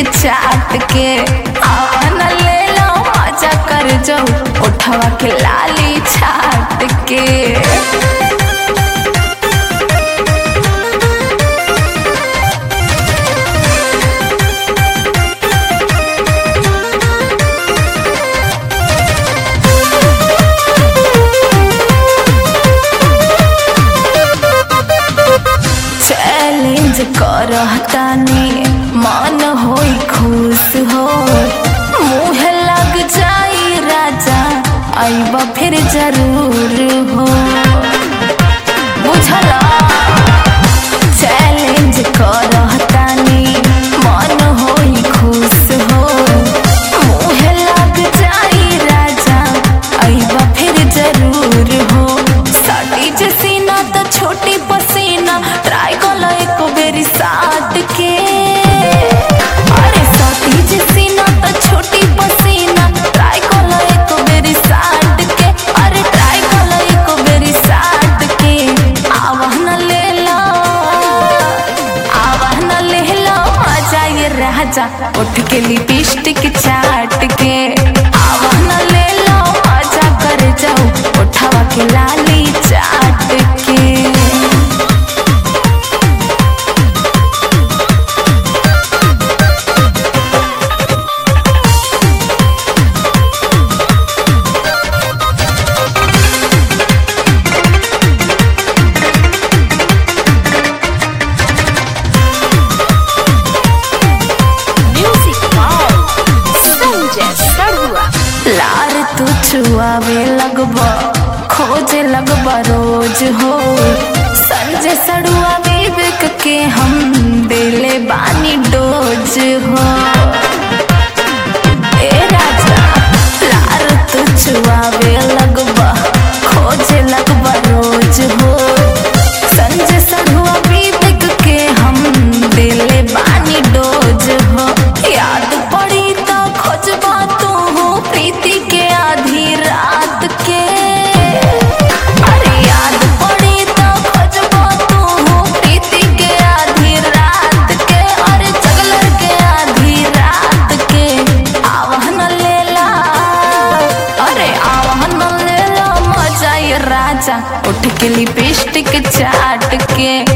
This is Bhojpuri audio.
चाट के आवन ले लो मजा कर जाओ उठवा के लाली छाट के चैलेंज करतानी मन होई खुश हो मुँह लग जाई राजा आईबा फिर जरूर हो बुझला चैलेंज करतानी मन होई खुश हो मुँह लग जाई राजा आईबा फिर जरूर हो साटी जसीना तो छोटी पसीना ट्राई कलो एक बेरी साट के अरे साटी जसीना तो छोटी पसीना ट्राई कलो एक बेरी साट के अरे ट्राई कलो एक बेरी साट के आवाहन ले लो आवाहन ले लो मजा ये राजा उठ के लिपस्टिक चाट के आवाहन ले लो मजा कर जाओ उठावा के लाली चाट के Music by Sanjay Sarua. लार तू छुआवे लगबा खोजे लगबा रोज हो संजय सड़ुआ विवेक के हम दिले बानी डोज हो ए राजा लार तू छुआवे लगबा खोजे लगबा रोज हो संजय सड़ुआ विवेक के हम दिले बानी डोज हो याद पड़ी तो खोजबा तू हो प्रीति के आधी रात के अरे याद पड़ी तो खोजबा तू हो प्रीति के आधी रात के अरे जगलर के आधी रात के आवाहन ले ला अरे आवाहन ले ला मजा ये राजा उठ के लिपस्टिक चाट के